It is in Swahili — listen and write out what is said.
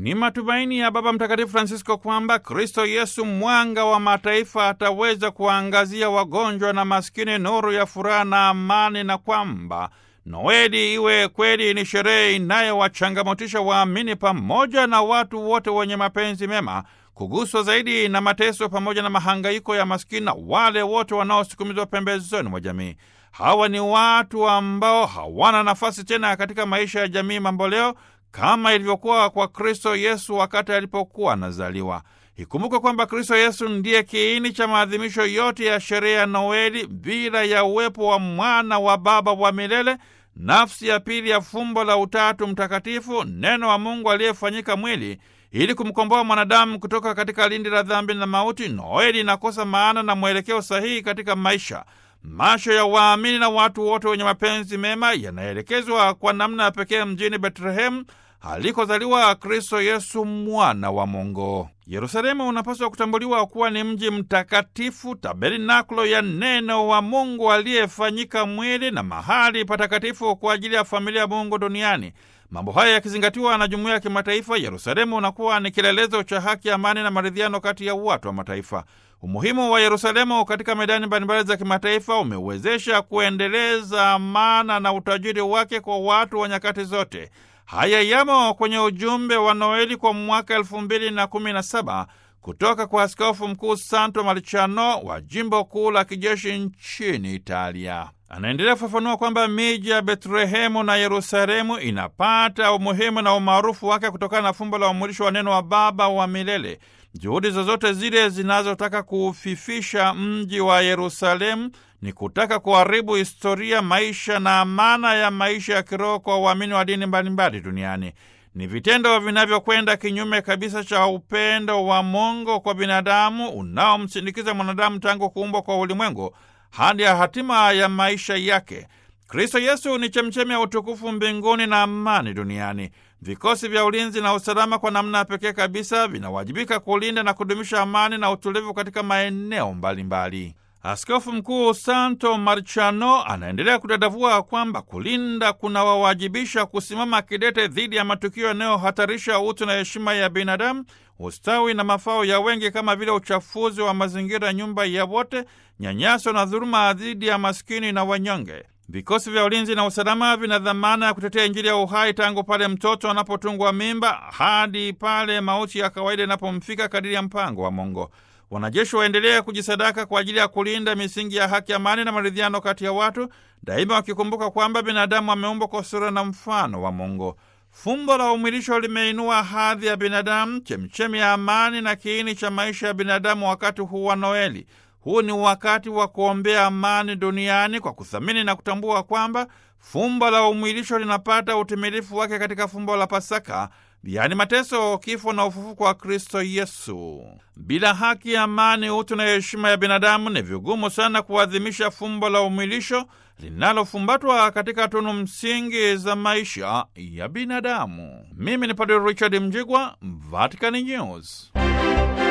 Ni matumaini ya Baba Mtakatifu Francisco kwamba Kristo Yesu, mwanga wa mataifa, ataweza kuwaangazia wagonjwa na maskini nuru ya furaha na amani, na kwamba Noeli iwe kweli ni sherehe inayowachangamotisha waamini pamoja na watu wote wenye mapenzi mema kuguswa zaidi na mateso pamoja na mahangaiko ya maskini na wale wote wanaosukumizwa pembezoni mwa jamii. Hawa ni watu ambao hawana nafasi tena katika maisha ya jamii mamboleo kama ilivyokuwa kwa Kristo Yesu wakati alipokuwa anazaliwa. Ikumbuke kwamba Kristo Yesu ndiye kiini cha maadhimisho yote ya sherehe ya Noeli. Bila ya uwepo wa mwana wa Baba wa milele, nafsi ya pili ya fumbo la Utatu Mtakatifu, neno wa Mungu aliyefanyika mwili ili kumkomboa mwanadamu kutoka katika lindi la dhambi na mauti, Noeli inakosa maana na mwelekeo sahihi katika maisha. Macho ya waamini na watu wote wenye mapenzi mema yanaelekezwa kwa namna ya pekee mjini Betlehemu alikozaliwa Kristo Yesu, mwana wa Mungu. Yerusalemu unapaswa kutambuliwa kuwa ni mji mtakatifu, tabernakulo ya neno wa Mungu aliyefanyika mwili na mahali patakatifu kwa ajili ya familia ya Mungu duniani. Mambo haya yakizingatiwa na jumuiya ya kimataifa, Yerusalemu unakuwa ni kielelezo cha haki, amani na maridhiano kati ya watu wa mataifa. Umuhimu wa Yerusalemu katika medani mbalimbali za kimataifa umewezesha kuendeleza amana na utajiri wake kwa watu wa nyakati zote. Haya yamo kwenye ujumbe wa Noeli kwa mwaka elfu mbili na kumi na saba kutoka kwa Askofu Mkuu Santo Marciano wa jimbo kuu la kijeshi nchini Italia. Anaendelea kufafanua kwamba miji ya Betlehemu na Yerusalemu inapata umuhimu na umaarufu wake kutokana na fumbo la umwilisho wa neno wa Baba wa milele. Juhudi zozote zile zinazotaka kuufifisha mji wa Yerusalemu ni kutaka kuharibu historia, maisha na amana ya maisha ya kiroho kwa waamini wa dini mbalimbali duniani. Ni vitendo vinavyokwenda kinyume kabisa cha upendo wa Mungu kwa binadamu unaomsindikiza mwanadamu tangu kuumbwa kwa ulimwengu hadi ya hatima ya maisha yake. Kristo Yesu ni chemchemi ya utukufu mbinguni na amani duniani. Vikosi vya ulinzi na usalama kwa namna ya pekee kabisa vinawajibika kulinda na kudumisha amani na utulivu katika maeneo mbalimbali. Askofu Mkuu Santo Marciano anaendelea kudadavua kwamba kulinda kunawawajibisha kusimama kidete dhidi ya matukio yanayohatarisha utu na heshima ya binadamu, ustawi na mafao ya wengi, kama vile uchafuzi wa mazingira, nyumba ya wote, nyanyaso na dhuluma dhidi ya maskini na wanyonge. Vikosi vya ulinzi na usalama vina dhamana ya kutetea Injili ya uhai tangu pale mtoto anapotungwa mimba hadi pale mauti ya kawaida inapomfika kadiri ya mpango wa Mungu. Wanajeshi waendelea kujisadaka kwa ajili ya kulinda misingi ya haki, amani na maridhiano kati ya watu, daima wakikumbuka kwamba binadamu ameumbwa kwa sura na mfano wa Mungu. Fumbo la umwilisho limeinua hadhi ya binadamu, chemchemi ya amani na kiini cha maisha ya binadamu wakati huu wa Noeli. Huu ni wakati wa kuombea amani duniani kwa kuthamini na kutambua kwamba fumbo la umwilisho linapata utimilifu wake katika fumbo la Pasaka, yaani mateso, kifo na ufufuko wa Kristo Yesu. Bila haki, amani, utu na heshima ya binadamu, ni vigumu sana kuadhimisha fumbo la umwilisho linalofumbatwa katika tunu msingi za maisha ya binadamu. Mimi ni Padre Richard Mjigwa, Vatican News.